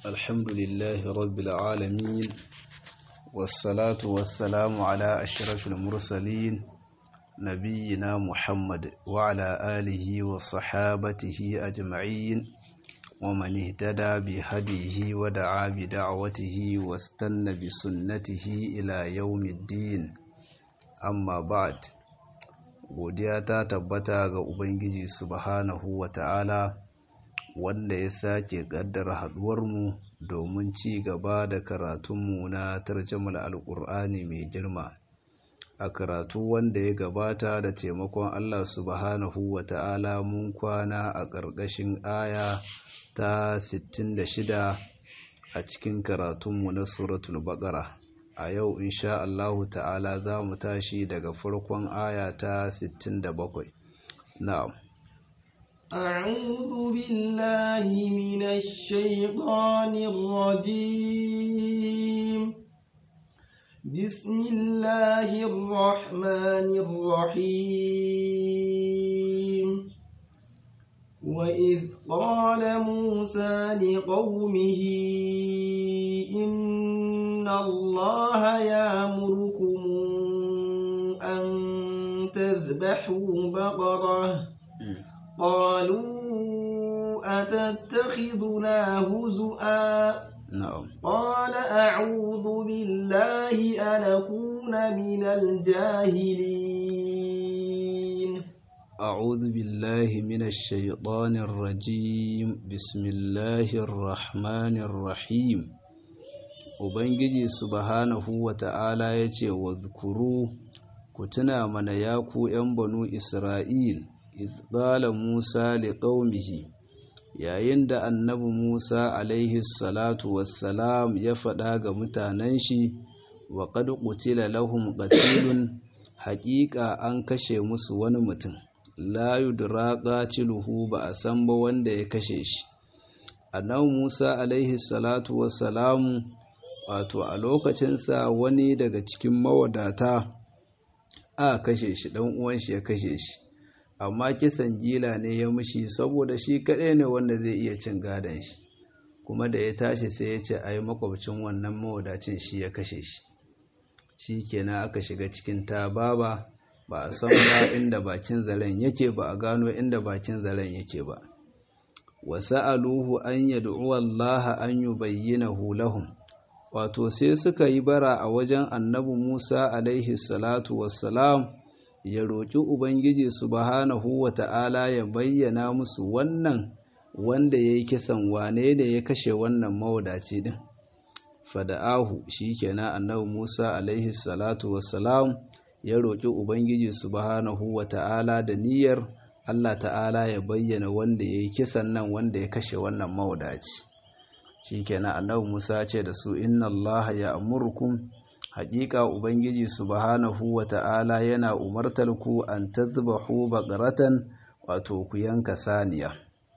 الحمد لله رب العالمين والصلاة والسلام على أشرف المرسلين نبينا محمد وعلى آله وصحابته أجمعين ومن اهتدى بهديه ودعا بدعوته واستنى بسنته إلى يوم الدين أما بعد godiya ta tabbata ga Ubangiji subhanahu wa ta'ala wanda ya sake ƙaddara haɗuwarmu domin ci gaba da karatunmu na tarjamar alƙur'ani mai girma a karatu wanda ya gabata da taimakon Allah subhanahu wa ta'ala mun kwana a ƙarƙashin aya ta 66 a cikin karatunmu na suratul baƙara a yau insha Allahu ta'ala za mu tashi daga farkon aya ta 67 na'am أعوذ بالله من الشيطان الرجيم بسم الله الرحمن الرحيم وإذ قال موسى لقومه إن الله يأمركم أن تذبحوا بقرة قالوا أتتخذنا هزؤا na'am قال أعوذ بالله أن أكون من الجاهلين أعوذ بالله من الشيطان الرجيم بسم الله الرحمن الرحيم Ubangiji subhanahu wa ta'ala ya ce wa zukuru ku tuna mana ya ku ’yan banu Isra'il, izbala Musa li ƙaumihi, yayin da annabi Musa alaihi salatu wassalam ya faɗa ga mutanen shi wa qad qutila lahum qatilun haƙiƙa an kashe musu wani mutum la yudra qatiluhu ba a san ba wanda ya kashe shi annabi Musa alaihi salatu wassalamu wato a lokacinsa wani daga cikin mawadata a kashe shi dan uwan shi ya kashe shi amma kisan gila ne ya mushi saboda shi kaɗai ne wanda zai iya cin gadon shi kuma da ya tashi sai ya ce ai makwabcin wannan mawadacin shi ya kashe shi shi kenan aka shiga cikin tababa ba a san ba inda bakin zaren yake ba a gano inda bakin zaren yake ba wa sa'aluhu an yad'u Allah an yubayyinahu lahum wato sai suka yi bara a wajen annabi Musa alaihi salatu wassalam ya roƙi Ubangiji subhanahu wa ta'ala ya bayyana musu wannan wanda ya yi kisan wane da ya kashe wannan mawadaci ɗin. Fada'ahu shi kenan annabi Musa alaihi salatu wassalam ya roƙi Ubangiji subhanahu wa ta'ala da niyyar Allah ta'ala ya bayyana wanda ya yi kisan nan wanda ya kashe wannan mawadaci. Shi kenan annabi Musa ce da su inna Allah ya amurkum haƙiƙa Ubangiji subhanahu wa ta'ala yana umartar ku an tazbahu baƙaratan wato ku yanka saniya.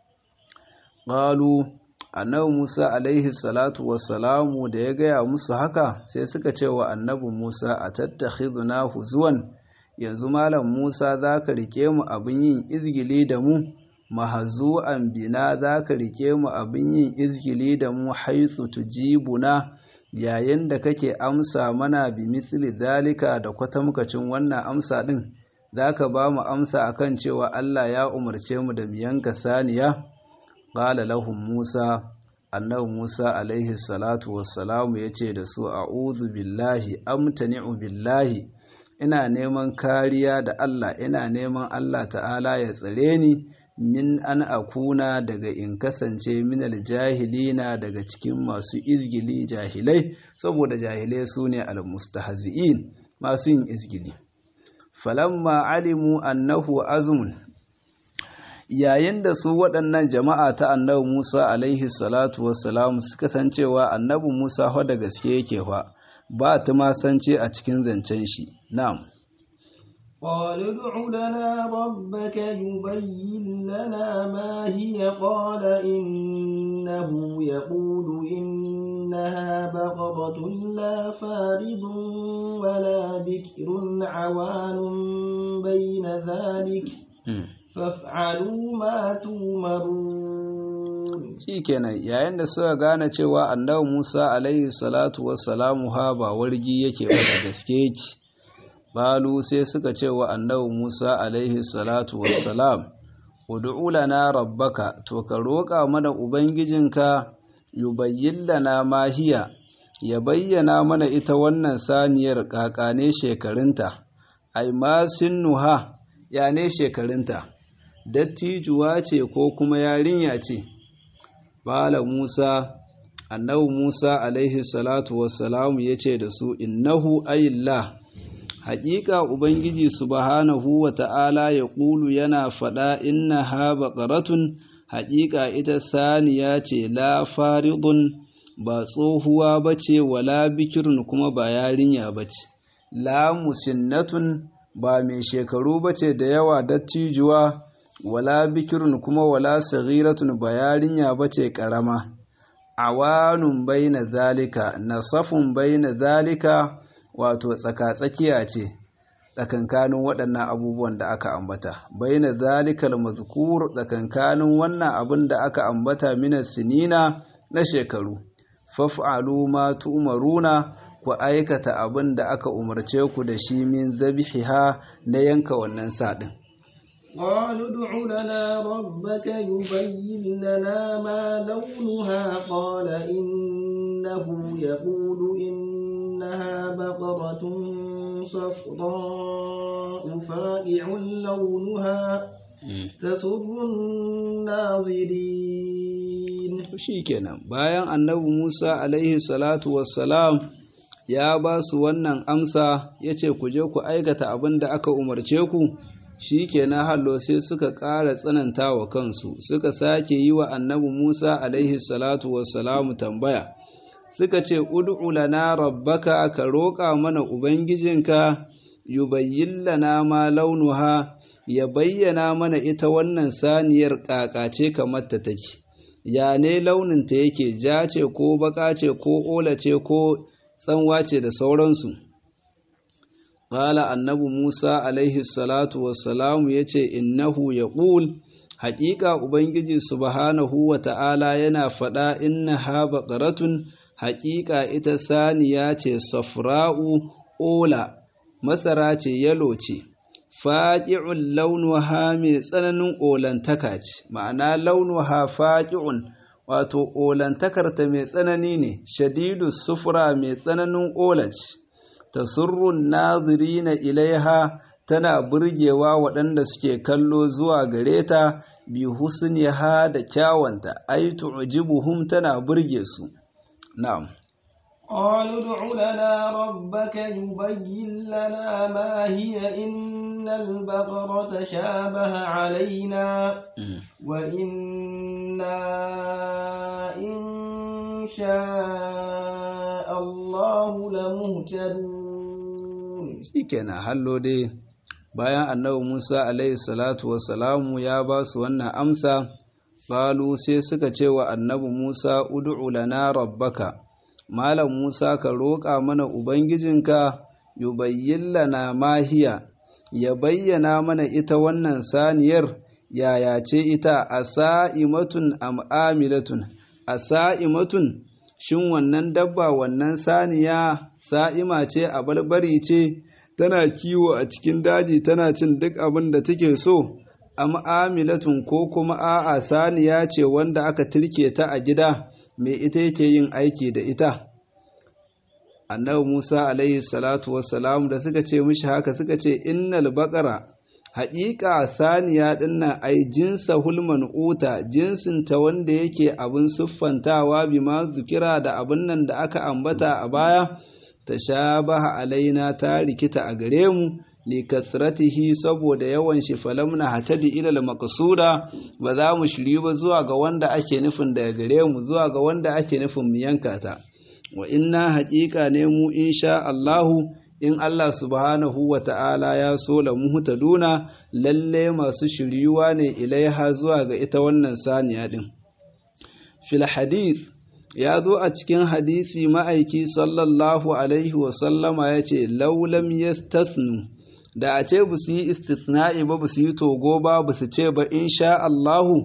Ƙalu, annabi Musa alaihi salatu wassalamu da ya gaya musu haka sai suka ce wa annabi Musa a tattakhiduna huzuwan yanzu Malam Musa za ka rike mu abin yin izgili da mu, mahazu'an bina za ka rike mu abin yin izgili da mu haithu tujibuna yayin da kake amsa mana bi misli zalika da kwatamkacin wannan amsa din zaka ba mu amsa akan cewa Allah ya umarce mu da mu yanka saniya qala lahum Musa annabi Musa alaihi salatu wassalamu yace da su a'udhu billahi amtani'u billahi ina neman kariya da Allah ina neman Allah ta'ala ya tsare ni min an akuna daga in kasance minal jahilina daga cikin masu izgili jahilai saboda jahilai su ne almustahzi'in masu yin izgili falamma alimu annahu azmun yayin da su waɗannan jama'a ta annabi Musa alaihi salatu wassalam suka san cewa annabi Musa fa da gaske yake fa ba ta ma sance a cikin zancen shi na'am قالوا ادع لنا ربك يبين لنا ما هي قال إنه يقول إنها بقرة لا فارض ولا بكر عوان بين ذلك فافعلوا ما تومرون shikenan yayin da suka gane cewa annabi Musa alaihi salatu wassalamu ha ba wargi yake ba da gaske yake balu sai suka ce wa annabi Musa alaihi salatu wassalam ud'u lana rabbaka to ka roƙa mana ubangijinka yubayyin lana ma hiya ya bayyana mana ita wannan saniyar kakane shekarunta ai ma sinnuha ya ne shekarunta dattijuwa ce ko kuma yarinya ce bala musa annabi musa alaihi salatu wassalamu ya ce da su innahu ayillah haƙiƙa ubangiji subhanahu wa ta'ala ya ƙulu yana faɗa inna ha baƙaratun haƙiƙa ita saniya ce la faridun ba tsohuwa ba ce wala bikirun kuma ba yarinya ba ce la musinnatun ba mai shekaru ba ce da yawa dattijuwa wala bikirun kuma wala saghiratun ba yarinya ba ce ƙarama awanun baina zalika nasafun baina zalika wato tsaka-tsakiya ce tsakankanin waɗannan abubuwan da aka ambata baina zalikal mazkur tsakankanin wannan abin da aka ambata mina sinina na shekaru faf'alu ma tu'maruna ku aikata abin da aka umarce ku da shi min zabihiha na yanka wannan sadin قالوا ادع لنا ربك يبين لنا ما لونها قال إنه يقول إنها بقرة صفراء فاقع لونها تسر الناظرين shikenan bayan annabi Musa alaihi salatu wassalam ya ba su wannan amsa ya ce ku je ku aikata abin da aka umarce ku shi kenan hallo sai suka ƙara tsananta wa kansu suka sake yi wa annabi Musa alaihi salatu wassalamu tambaya suka ce ud'u lana rabbaka ka roƙa mana ubangijinka yubayyin lana ma launuha ya bayyana mana ita wannan saniyar ƙaƙace kamar ta take ya ne launinta yake ja ce ko baka ce ko ola ce ko tsanwa ce da sauransu Ƙala annabi Musa alaihi salatu wassalamu ya ce, Innahu ya ƙul, haƙiƙa Ubangiji subhanahu wa ta'ala yana faɗa inna ha baƙaratun haƙiƙa ita saniya ce safra'u ola, masara ce yalo ce, faƙi'un launuha mai tsananin olantaka ce, ma'ana launuha faƙi'un, wato olantakarta mai tsanani ne, shadidu sufura mai tsananin ola ce. tasurrun nazirina ilaiha tana burgewa waɗanda suke kallo zuwa gare ta bi husniha da kyawanta ai tu'jibuhum tana burge su na'am قالوا ادع لنا ربك يبين لنا ما هي إن البقرة شابه علينا وإنا إن شاء الله لمهتدون shikenan hallo dai bayan annabi Musa alaihi salatu wassalamu ya ba su wannan amsa qalu sai suka ce wa annabi Musa ud'u lana rabbaka malam Musa ka roƙa mana ubangijinka yubayyin lana mahiya ya bayyana mana ita wannan saniyar yaya ce ita asa'imatun am amilatun asa'imatun shin wannan dabba wannan saniya sa'ima ce a barbari ce tana kiwo a cikin daji tana cin duk abin da take so am amilatun ko kuma a'a saniya ce wanda aka turke ta a gida me ita yake yin aiki da ita annabi Musa alaihi salatu wassalam da suka ce mishi haka suka ce innal baqara haƙiƙa saniya dinnan ai jinsa hulman uta jinsinta wanda yake abin siffantawa bima zukira da abin nan da aka ambata a baya ta shabaha alaina ta rikita a gare mu li kasratihi saboda yawan shi falamna hatadi ila al-maqsuda ba za mu shiri ba zuwa ga wanda ake nufin daga gare mu zuwa ga wanda ake nufin mu yanka ta wa inna haƙiƙa ne mu insha Allahu in Allah subhanahu wa ta'ala ya so la muhtaduna lalle masu shiryuwa ne ilaiha zuwa ga ita wannan saniya din fil hadith ya zo a cikin hadisi ma'aiki sallallahu alaihi wa sallama ya ce laulam yastathnu da a ce su yi istithna'i ba su yi togo ba ba su ce ba insha Allahu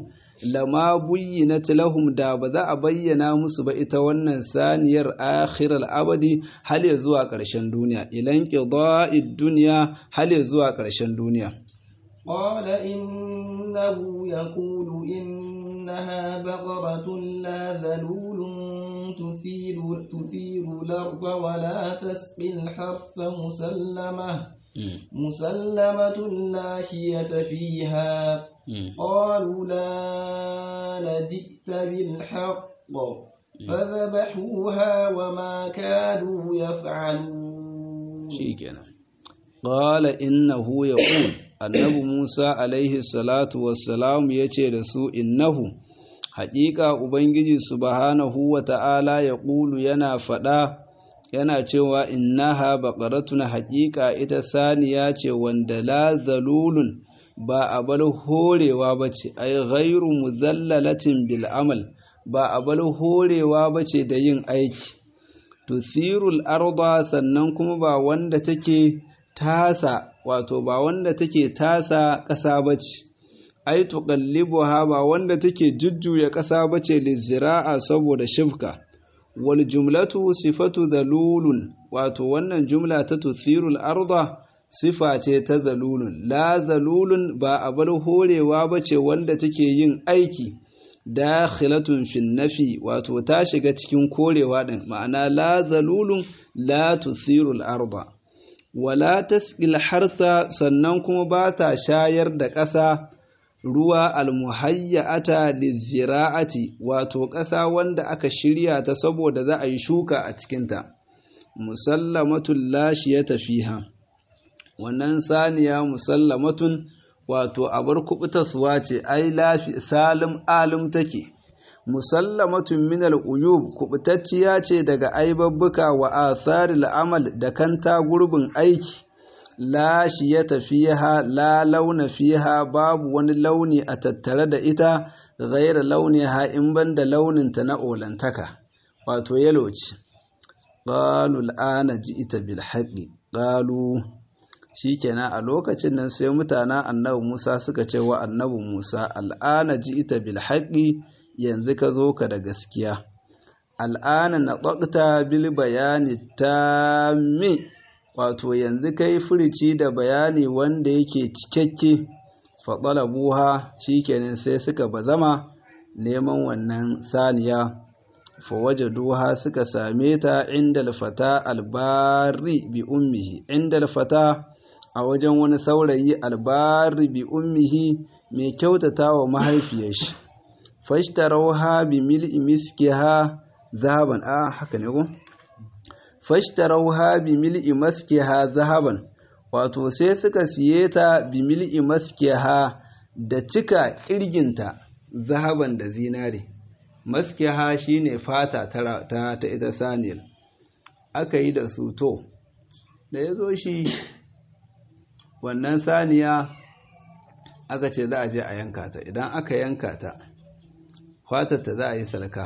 lama buyyinat lahum da ba za a bayyana musu ba ita wannan saniyar akhiral abadi hal ya zuwa ƙarshen duniya ilan qida'id duniya hal ya zuwa ƙarshen duniya قال إنه يقول إنها بقرة لا ذلول تثير, تثير الأرض ولا تسقي الحرث مسلمة مسلمة لا شية فيها قالوا لا جئت بالحق فذبحوها وما كانوا يفعلون شيكنا قال إنه يقول annabi Musa alaihi salatu wassalam ya ce da su innahu haƙiƙa Ubangiji subhanahu wa ta'ala ya ƙulu yana faɗa yana cewa innaha baƙaratun haƙiƙa ita saniya ce wanda la zalulun ba a bar horewa ba ce ai ghairu muzallalatin bil amal ba a bar horewa ba ce da yin aiki tusirul arda sannan kuma ba wanda take tasa wato ba wanda take tasa ƙasa ba ce, ai tuqallibuha ba wanda take jujjuya ƙasa ba ce lizira'a saboda shifka. Wal jumlatu sifatu zalulun wato wannan jumla ta tuthirul arda sifa ce ta zalulun la zalulun ba a bar horewa ba ce wanda take yin aiki dakhilatun fin nafi wato ta shiga cikin korewa din ma'ana la zalulun la tuthirul arda wala tasqil harsa sannan kuma ba ta shayar da ƙasa ruwa almuhayyata lizira'ati wato ƙasa wanda aka shirya ta saboda za a yi shuka a cikinta musallamatun lashiyata fiha wannan saniya musallamatun wato abar kubutaswa ce ai lafi salim alim take musallamatun minal uyub kubutacciya ce daga aibabbuka wa atharil amal da kanta gurbin aiki la shiyata fiha la launa fiha babu wani launi a tattare da ita ghaira launiha in banda launinta na olantaka wato yalo ce qalu al'ana ji'ita bil haqqi qalu shikenan a lokacin nan sai mutanen annabi Musa suka ce wa annabi Musa al'ana ji'ita bil haqqi yanzu ka zo ka da gaskiya al'ana na bil bayani tammi wato yanzu kai furici da bayani wanda yake cikakke faɗalabuha shikenan sai suka bazama neman wannan saniya fawajaduha suka same ta inda alfata albari bi ummihi inda alfata a wajen wani saurayi albari bi ummihi mai kyautata wa mahaifiyar shi fashtarauha bi mil'i miskiha zahaban a haka ne ko fashtarauha bi mil'i maskiha zahaban wato sai suka siye ta bi mil'i maskiha da cika kirginta zahaban da zinare maskiha shine fata ta ta, ta ita saniyar aka yi da su to da ya zo shi wannan saniya aka ce za a je a yanka ta idan aka yanka ta fatarta za a yi salka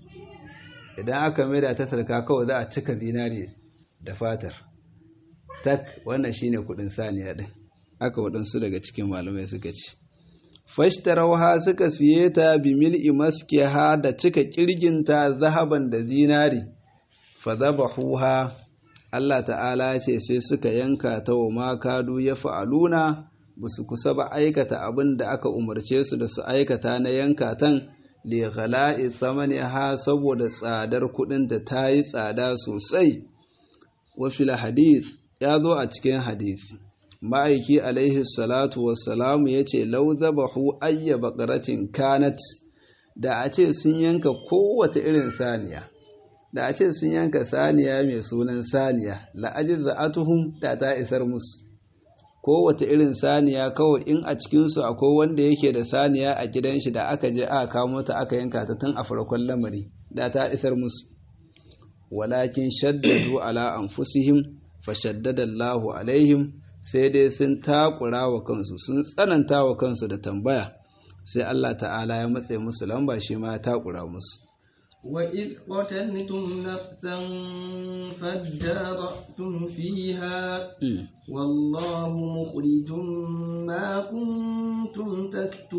idan aka maida ta salka kawai za a cika zinari da fatar tak wannan shine kudin saniya din aka waɗansu daga cikin malamai suka ci fashtarauha suka siye ta bi mil'i maskiha da cika kirginta zahaban da zinari fa zabahuha Allah ta'ala ce sai suka yanka ta wa makadu ya fa'aluna ba su kusa ba aikata abin da aka umarce su da su aikata na yanka tan li ghala'i thamaniha saboda tsadar kudin da ta yi tsada sosai wa fil hadith ya zo a cikin hadisi ma'aiki alaihi salatu wassalamu ya ce lau zabahu ayya baqaratin kanat da a ce sun yanka kowace irin saniya da a ce sun yanka saniya mai sunan saniya la'ajiz za'atuhum da ta isar musu kowace irin saniya kawai in a cikinsu akwai wanda yake da saniya a gidan shi da aka je aka kamo ta aka yanka ta tun a farkon lamari da ta isar musu walakin shaddadu ala anfusihim fa shaddada Allahu alaihim sai dai sun takura wa kansu sun tsananta wa kansu da tambaya sai Allah ta'ala ya matse musu lamba shi ma ya takura musu وإذ قتلتم نفسا فادارأتم فيها والله مخرج ما كنتم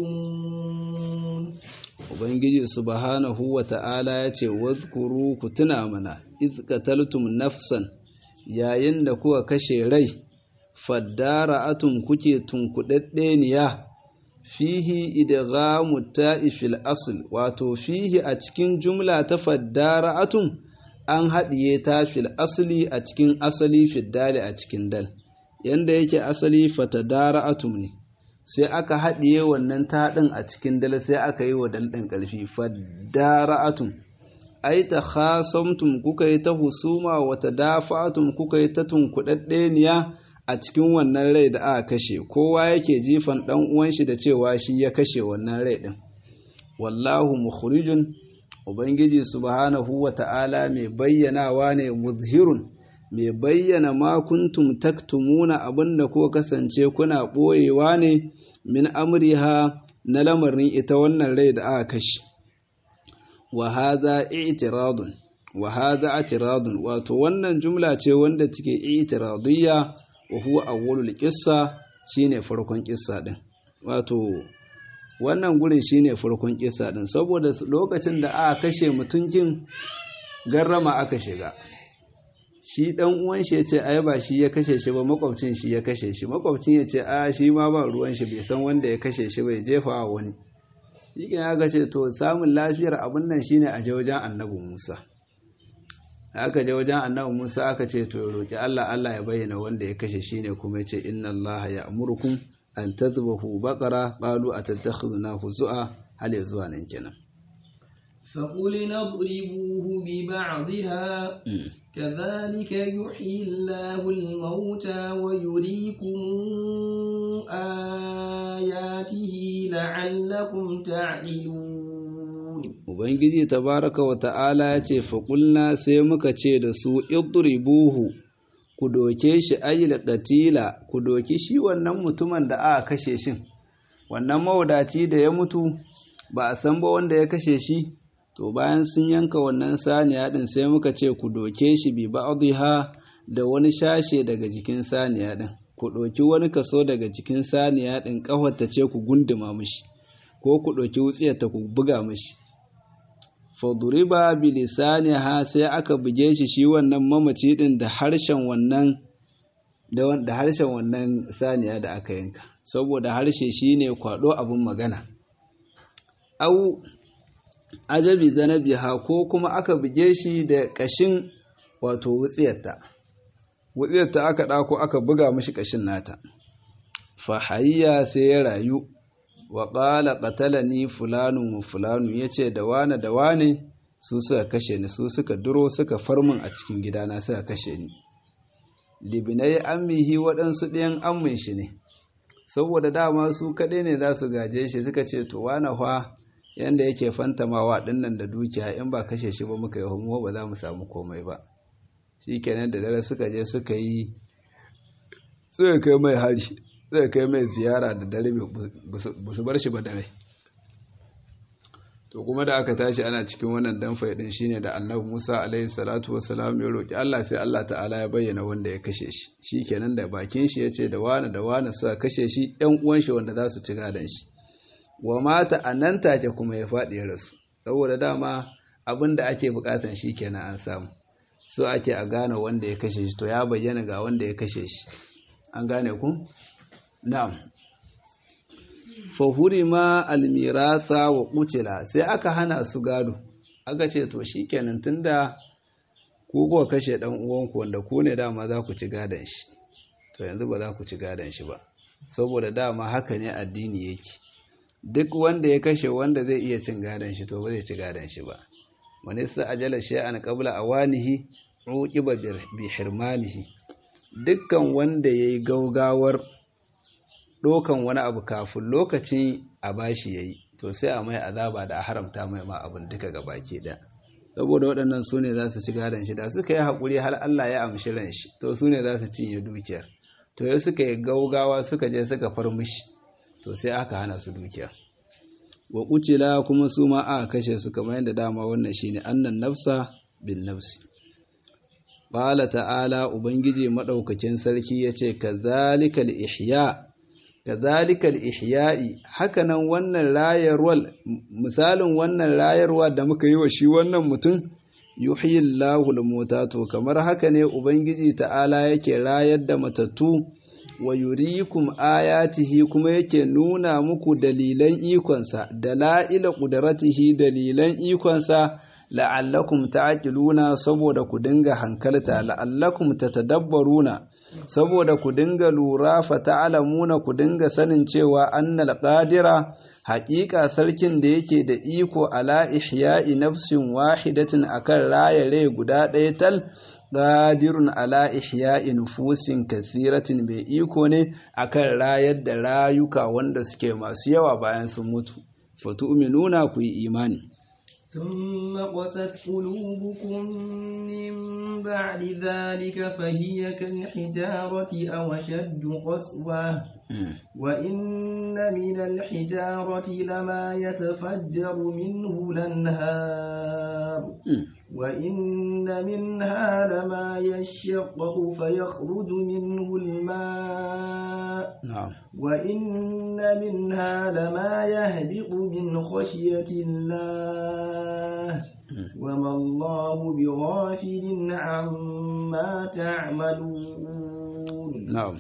تكتمون Ubangiji subhanahu wa ta'ala ya ce, Wadkuru ku tuna mana, iz qataltum nafsan yayin da kuka kashe rai, faddara atum kuke tunkuɗaɗɗeniya, fihi idghamu ta'i fil asl wato fihi a cikin jumla ta faddara atum an haɗiye ta fil asli a cikin asali fiddali a cikin dal, yanda yake asali fatadara atum ne. sai aka haɗiye wannan taɗin a cikin dal sai aka yi wa dal ɗin ƙarfi fadara'atun ai ta khasamtum kuka yi ta husuma wa tadafa'atum kuka yi ta tunkuɗaɗɗeniya a cikin wannan rai da aka kashe kowa yake jifan ɗan uwan shi da cewa shi ya kashe wannan rai ɗin wallahu mukhrijun ubangiji subhanahu wa ta'ala mai bayyanawa ne muzhirun mai bayyana ma kuntum taktumuna abinda ko kasance kuna ɓoyewa ne min amriha na lamarin ita wannan rai da aka kashe wa hadha i'tiradun wa hadha i'tiradun wato wannan jumla ce wanda take i'tiradiyya wa huwa awwalul qissa shine farkon qissa din wato wannan gurin shine farkon qissa din saboda lokacin da aka kashe mutunkin garrama aka shiga shi dan uwan shi yace ai ba shi ya kashe shi ba makwabcin shi ya kashe shi makwabcin yace a shi ma ba ruwan shi bai san wanda ya kashe shi bai jefa wa wani shi ya ga ce to samun lafiyar abun nan shine a je wajen annabi Musa aka je wajen annabi Musa aka ce to roki Allah Allah ya bayyana wanda ya kashe shi ne kuma yace inna Allah ya'murukum an tadhbahu baqara qalu atattakhiduna huzu'a hal ya zuwa nan kenan فقلنا اضربوه ببعضها كذلك يحيي الله الموتى ويريكم آياته لعلكم تعقلون Ubangiji tabaraka wa ta'ala ya ce, Faƙulna sai muka ce da su, Idribuhu, ku doke shi ayyul ƙatila, ku doki shi wannan mutumin da aka kashe shin, wannan mawadaci da ya mutu, ba a san ba wanda ya kashe shi, to bayan sun yanka wannan saniya din sai muka ce ku doke shi bi ba'dha da wani shashe daga jikin saniya din ku doki wani kaso daga jikin saniya din kafarta ce ku gunduma mishi ko ku doki wutsiyarta ku buga mishi faduriba bi lisaniha sai aka buge shi shi wannan mamaci din da harshen wannan da harshen wannan saniya da aka yanka saboda harshe shine kwado abun magana au ajabi zanabiha ko kuma aka buge shi da kashin wato wutsiyarta wutsiyarta aka ɗako aka buga mashi kashin nata fahayya sai ya rayu wa ƙala ƙatalani fulanu wa fulanu ya ce da wane da wane su suka kashe ni su suka duro suka farmin a cikin gidana suka kashe ni libinai ammihi waɗansu ɗayan ammin shi ne saboda dama su kaɗai ne za su gaje shi suka ce to wane fa yanda yake fantamawa dinnan da dukiya in ba kashe shi ba muka yi homo ba za mu samu komai ba shi kenan da dare suka je suka yi suka kai mai hari suka kai mai ziyara da dare ba su bar shi ba dare to kuma da aka tashi ana cikin wannan dan faidin shine da annabi Musa alaihi salatu wassalam ya roki Allah sai Allah ta'ala ya bayyana wanda ya kashe shi shikenan da bakin shi yace da wani da wani suka kashe shi ɗan uwan shi wanda za su ci gadon shi wa mata a nan take kuma ya faɗi ya rasu saboda dama abin da ake bukatan shi kenan an samu so ake a gane wanda ya kashe shi to ya bayyana ga wanda ya kashe shi an gane ku na'am fahuri ma almirasa wa kucila sai aka hana su gado aka ce to shi kenan tunda ku kuwa kashe dan uwanku wanda ku ne dama za ku ci gadon shi to yanzu ba za ku ci gadon shi ba saboda dama haka ne addini yake duk wanda ya kashe wanda zai iya cin gadon shi to ba zai ci gadon shi ba wani sa ajala shay'an qabla awanihi uqiba bi hirmanihi dukkan wanda yayi gaugawar dokan wani abu kafin lokacin a bashi yayi to sai a mai azaba da a haramta mai ma abin duka gabaki da saboda waɗannan su ne za su ci gadon shi da suka yi haƙuri har Allah ya amshi ran shi to su ne za su cinye dukiyar to ya suka yi gaugawa suka je suka far mishi to sai aka hana su dukiya wa kutila kuma su ma aka kashe su kamar yadda dama wannan shine annan nafsa bin nafsi Ƙala ta'ala Ubangiji maɗaukakin sarki ya ce, Kazalikal ihya, kazalikal ihya'i, hakanan wannan rayarwar, misalin wannan rayarwa da muka yi wa shi wannan mutum, yuhiyillahu mota to kamar haka ne Ubangiji ta'ala yake rayar da matattu, wa yurikum ayatihi kuma yake nuna muku dalilan ikonsa, dala'ila ƙudaratihi dalilan ikonsa, la'allakum ta'qiluna saboda ku dinga hankalta la'allakum tatadabbaruna saboda ku dinga lura fa ta'lamuna ku dinga sanin cewa annal qadira haƙiƙa sarkin da yake da iko ala ihya'i nafsin wahidatin akan raya rai guda ɗaya tal qadirun ala ihya'i nufusin kathiratin mai iko ne akan rayar da rayuka wanda suke masu yawa bayan sun mutu fatu'minuna ku yi imani ثم قست قلوبكم من بعد ذلك فهي كالحجارة أو أشد قسوة وإن من الحجارة لما يتفجر منه الأنهار وإن منها لما يشقق فيخرج منه الماء وإن منها لما يهبط من خشية الله وما الله بغافل عما تعملون نعم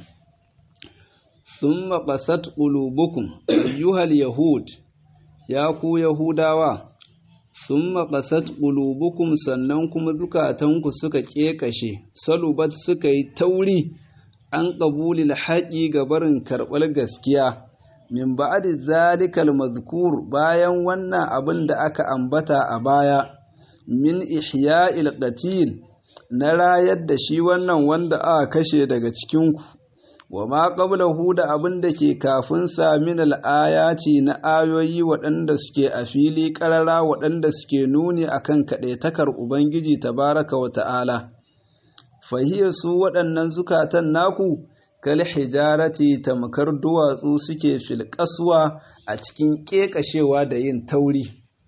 ثم قست قلوبكم أيها اليهود يا كو يهوداوا ثم قست قلوبكم sannan kuma zukatanku suka kekashe salubat suka yi tauri an qabulil haƙi ga barin karɓar gaskiya min ba'di zalikal mazkur bayan wannan abin da aka ambata a baya min ihya'il qatil na rayar da shi wannan wanda aka kashe daga cikinku wa ma qablahu da abin da ke kafin sa min al-ayati na ayoyi waɗanda suke a fili ƙarara waɗanda suke nuni akan kaɗaitakar ubangiji tabaraka wa ta'ala fahiyar su waɗannan zukatan naku kal hijarati tamkar duwatsu suke filƙaswa a cikin ƙeƙashewa da yin tauri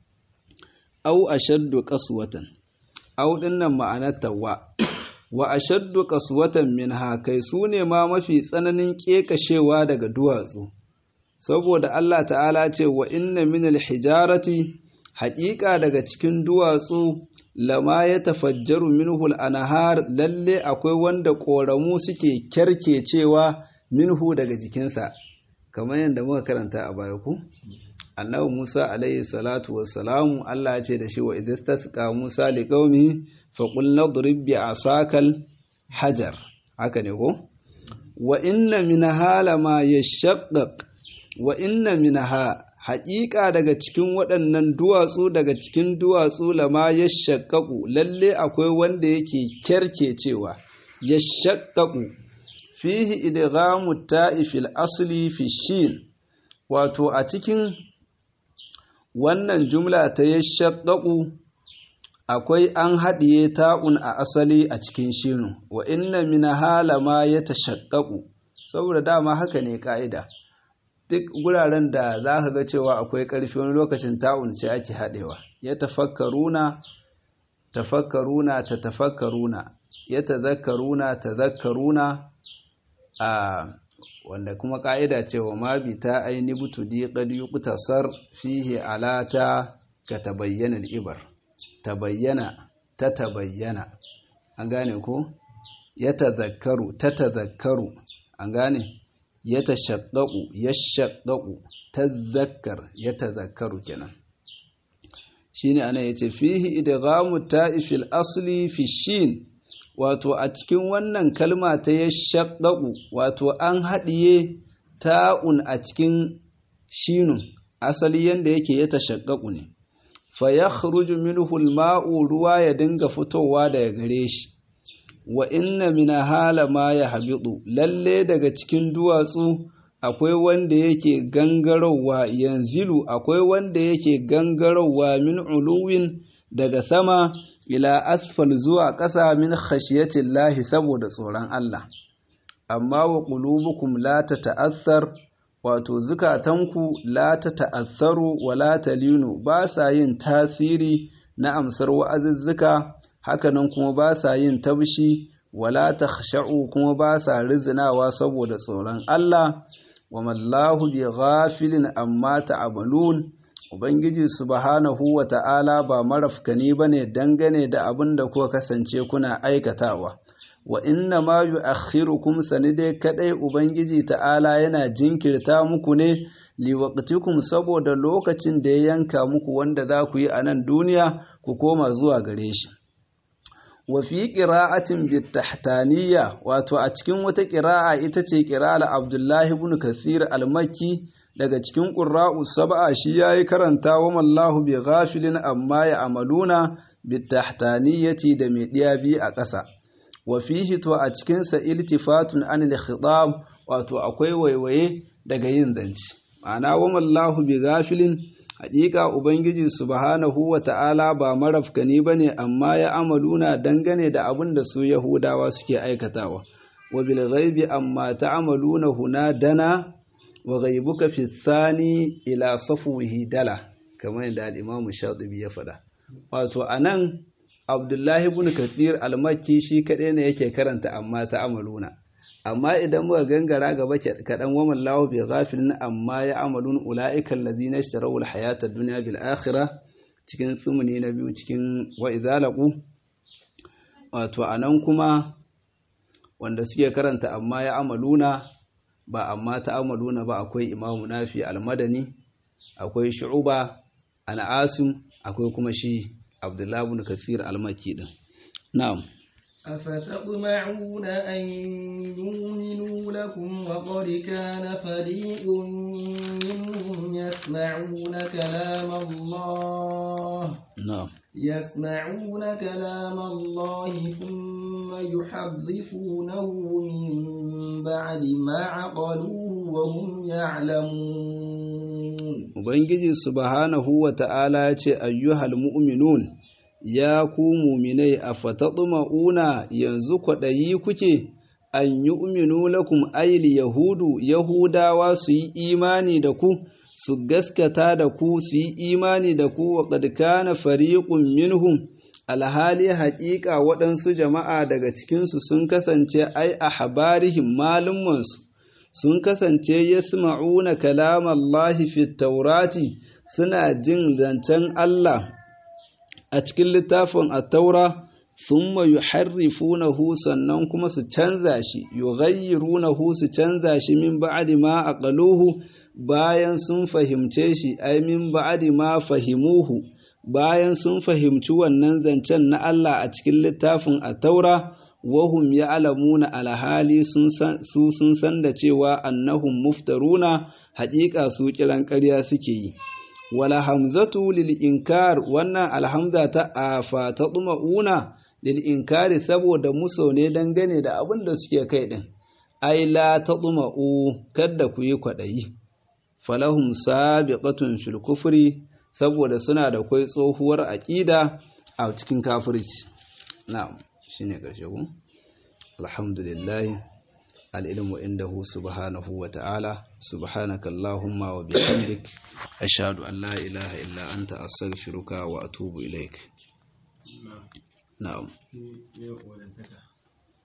au ashaddu qaswatan au dinnan ma'anar tawa wa ashaddu qaswatan minha kai sune ma mafi tsananin ƙeƙashewa daga duwatsu saboda Allah ta'ala ce wa inna minal hijarati haƙiƙa daga cikin duwatsu lama ya tafajjaru minhu al-anhar lalle akwai wanda ƙoramu suke kyarkecewa minhu daga jikinsa kamar yadda muka karanta a baya ku annabi Musa alaihi salatu wassalamu Allah ya ce da shi wa idistasqa Musa liqaumihi fa qul nadrib bi asakal hajar haka ne ko wa inna minha lama yashaqqaq wa inna minha haƙiƙa daga cikin waɗannan duwatsu daga cikin duwatsu lama ya shakkaku lalle akwai wanda yake kyarkecewa ya shakkaku fihi idghamu ta'i fil asli fi shin wato a cikin wannan jumla ta ya shakkaku akwai an haɗiye ta'un a asali a cikin shinu wa inna min halama ya tashakkaku saboda dama haka ne ka'ida duk guraren da za ka ga cewa akwai ƙarfi wani lokacin ta'un ce ake haɗewa ya tafakkaruna tafakkaruna ta tafakkaruna ya tazakkaruna tazakkaruna a wanda kuma ƙa'ida ce wa ma bi ta aini butu di qad yuqtasar fihi alata ka tabayyana al-ibar tabayyana ta tabayyana an gane ko ya tazakkaru ta tazakkaru an gane ya tashaqqaqu yashaqqaqu tazakkar ya tazakkaru kenan shine ana yace fihi idghamu ta'ifil asli fi shin wato a cikin wannan kalma ta yashaqqaqu wato an haɗiye ta'un a cikin shinun asali yanda yake ya tashaqqaqu ne fa yakhruju minhu al-ma'u ruwa ya dinga fitowa daga gare shi wa inna min hala ma ya habidu lalle daga cikin duwatsu akwai wanda yake gangarowa yanzilu akwai wanda yake gangarowa min uluwin daga sama ila asfal zuwa ƙasa min khashiyatin lahi saboda tsoron Allah amma wa qulubukum la tata'athar wato zukatanku la ta ta'assaru wa la talinu ba sa yin tasiri na amsar wa'azuzzuka hakanan kuma ba sa yin tabshi wala takhsha'u kuma ba sa rizinawa saboda tsoron Allah wa mallahu bi ghafilin amma ta'malun ubangiji subhanahu wa ta'ala ba marafkani bane dangane da abin da kuka kasance kuna aikatawa wa inna ma yu'akhirukum sanide kadai ubangiji ta'ala yana jinkirta muku ne liwaqtikum saboda lokacin da ya yanka muku wanda za ku yi a nan duniya ku koma zuwa gare shi wa fi qira'atin bitahtaniyya wato a cikin wata qira'a ita ce qira'al Abdullahi ibn Kathir al-Makki daga cikin qurra'u sab'a shi yayi karanta wa mallahu bi ghafilin amma ya amaluna bitahtaniyyati da mai diya bi a ƙasa wa fihi to a cikin sa iltifatun anil khitab wato akwai waiwaye daga yin zance ma'ana wa mallahu bi ghafilin haƙiƙa ubangiji subhanahu wa ta'ala ba marafkani bane amma ya amaluna dangane da abin da su yahudawa suke aikatawa wa bil ghaibi amma ta'amaluna huna dana wa ghaibuka fi thani ila safwihi dala kamar yadda al-imam shatibi ya faɗa wato anan abdullahi ibn kathir al-makki shi kaɗai ne yake karanta amma ta'amaluna amma idan muka gangara gaba kaɗan wa mallahu bi ghafilin amma ya amalun ula'ika allazina ishtaraw al-hayata ad-dunya bil akhirah cikin tsumuni na biyu cikin wa idhalaqu wato anan kuma wanda suke karanta amma ya amaluna ba amma ta amaluna ba akwai imamu nafi al-madani akwai shu'uba al-asim akwai kuma shi abdullahi ibn kathir al-makki din na'am أفتطمعون أن يؤمنوا لكم وقد كان فريق منهم يسمعون كلام الله نعم يسمعون كلام الله ثم يحرفونه من بعد ما عقلوه وهم يعلمون Ubangiji subhanahu wa ta'ala ya ce, Ayyuhal mu'minun, ya ku muminai a fataɗuma'una yanzu kwaɗayi kuke, an yi uminu lakum aili Yahudu, Yahudawa su yi imani da ku, su gaskata da ku, su yi imani da ku wa ƙadkana fariƙun minhum. alhali haƙiƙa waɗansu jama'a daga cikinsu sun kasance ai a habarihim malumansu sun kasance yasma'una kalamallahi fi taurati suna jin zancen Allah a cikin littafin at-taura thumma yuharrifunahu sannan kuma su canza shi yughayyirunahu su canza shi min ba'di ma aqaluhu bayan sun fahimce shi ai min ba'di ma fahimuhu bayan sun fahimci wannan zancen na Allah a cikin littafin at-taura wahum ya'lamuna alhali su sun san da cewa annahum muftaruna haƙiƙa su kiran ƙarya suke yi wala hamzatu lil inkar wannan alhamza ta afa ta una lil inkari saboda muso ne dangane da abin da suke kai din ai la ta u kada ku yi kwaɗayi falahum sabiqatun fil kufri saboda suna da kwai tsohuwar aƙida a cikin kafirci na'am shine ƙarshe ku alhamdulillah al'ilmu indahu subhanahu wa ta'ala subhanaka Allahumma wa bihamdik ashhadu an la ilaha illa anta astaghfiruka wa atubu ilaik na'am